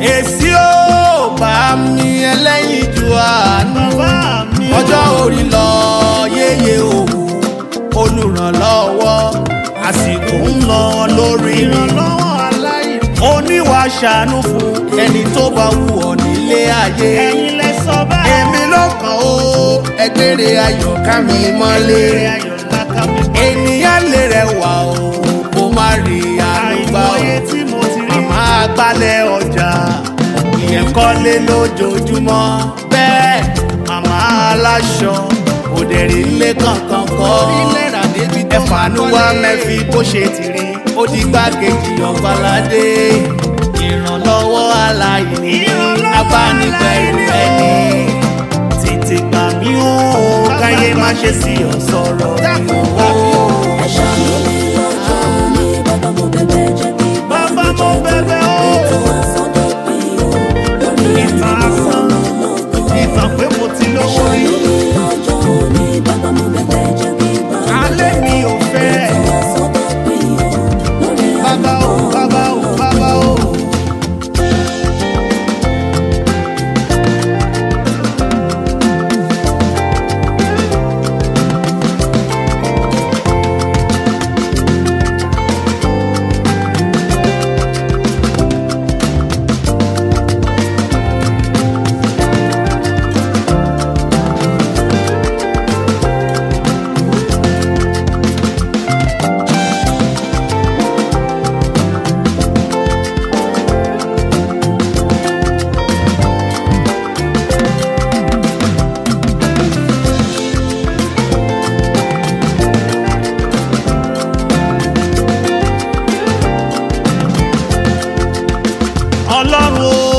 èsì ó bá mi ẹlẹ́yin ju àánú ọjọ́ orí lọ yéye òwò olùrànlọ́wọ́ àsìkò ń lọ lórí ìrànlọ́wọ́ aláìní. oníwà ṣàánú fún ẹni tó bá wù ọ́ nílé ayé. ẹ̀yin lẹ sọ bẹ́ẹ̀. èmi ló kàn ó ẹgbẹ́rẹ́ ayọ̀ ká mi mọ́lé. ayọ̀ ńlá ká mi mọ́. ènìyàn lè rẹwà o kó má rí àlùbá o àìmọye tí mo ti rí. àmọ́ agbálẹ̀ ọjà ìyẹn kọ́lé lójoojúmọ́ bẹ́ẹ̀ màmá aláṣọ òdèrè ilé kankan kọ́ ẹ̀fàánú wa mẹ́fì bó ṣe ti rí ó di gbákejì ọ̀gbàládé ìrànlọ́wọ́ aláìní abánigbẹ̀rù ẹni tètè gbà mí ó káyé má ṣe sí ọ̀sọ̀rọ̀ mi ó. Ṣàánú mi lọ́jọ́ òní, bàbá mo bẹ̀bẹ̀ jẹ́ kí bàbá mo bẹ̀bẹ̀ o. ètò àsọdọ̀pin o. Lórí ìtàn asán ìtàn pé mo ti lówó rí. Ṣàánú mi lọ́jọ́ òní, bàbá mo bẹ̀bẹ̀ jẹ́ kí alẹ́ mi ò fẹ́. ètò àsọdọ̀pin o. Lórí bàbá o bàbá o bàbá o. ọlọ́run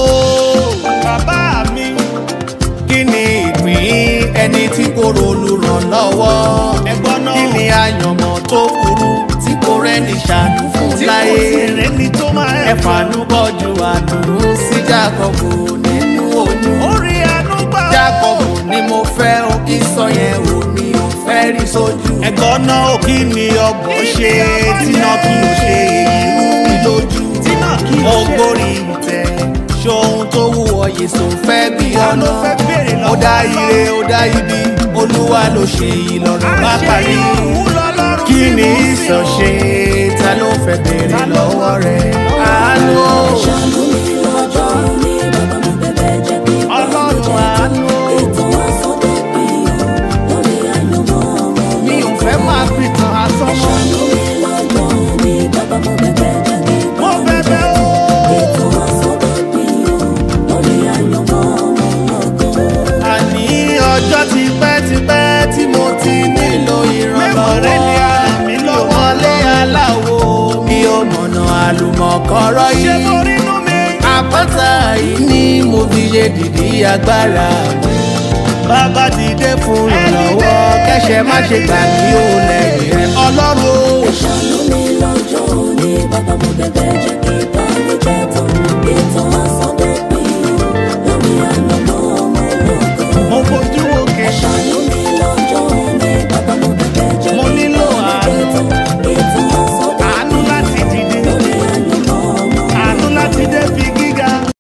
o bàbá mi kí ni ìpín ẹni tí kò ronú ràn lọ́wọ́ ẹ̀gbọ́n náà. kí ni àyànmọ́ tó burú tí kò rẹ́ni ṣàánú fún tí kò láyé sí rẹ́ni tó máa ẹ̀ ẹ̀fàánú bọ́jú àdùnnú sí jákọ́bù nínú oyún orí àánú gbà ó. jákọ́bù ni mo fẹ́ o kí sọ yẹn o mi ò fẹ́ rí sójú ẹ̀gbọ́n náà ò kí ni ọgbọ̀n ṣe tíná kí o ṣe èyí rú mi lójú Tíná kí o ṣe. ògbórí ìtẹ́ ṣohun tó wù ọ yèsò fẹ́ bí Ta ọ̀nà ló fẹ́ béèrè lọ́wọ́ ó dá Ọlọ́run? ire ó dá ibi olúwa ló ṣe ìlọrin bá parí kí ni ìsọ̀ṣe ta ló fẹ́ béèrè lọ́wọ́ rẹ̀ àánú o. Ṣàánú mi lọ́jọ́ òní, bàbá mo bẹ̀bẹ̀ jẹ́ kí ọlọ́run àánú o. ètò àsọdọ̀pin o. Lórí àyànmọ́ ọmọ mi ò fẹ́ máa fi tàn asán mọ́. Ṣàánú mi lọ́jọ́ òní, bàbá mo bẹ̀bẹ̀ jẹ́ kí mo bẹ̀bẹ̀ o. ètò àsọdọ̀pin o. Lórí àyànmọ́ ọmọ ọlọ́gbọ́n. àní ọjọ́ ti pẹ́ ti pẹ́ tí mo ti nílò Mẹ́wàá rẹ̀ ni ìrànlọ́wọ́ ara mi mi lọ́wọ́. wọlé aláwo mi ò mọ̀nà àlùmọ̀kọ́rọ́ ṣé mo yìí rínú mi. àpáta yìí ni mo fi ṣe dìdí agbára mi bàbá dìde fún ìrànlọ́wọ́ kẹ́sẹ̀ má ṣe gbà kí ó lẹ́yìn rẹ̀ ọlọ́run o. Ṣàánú mi lọ́jọ́ òní, bàbá mo bẹ̀bẹ̀ jẹ́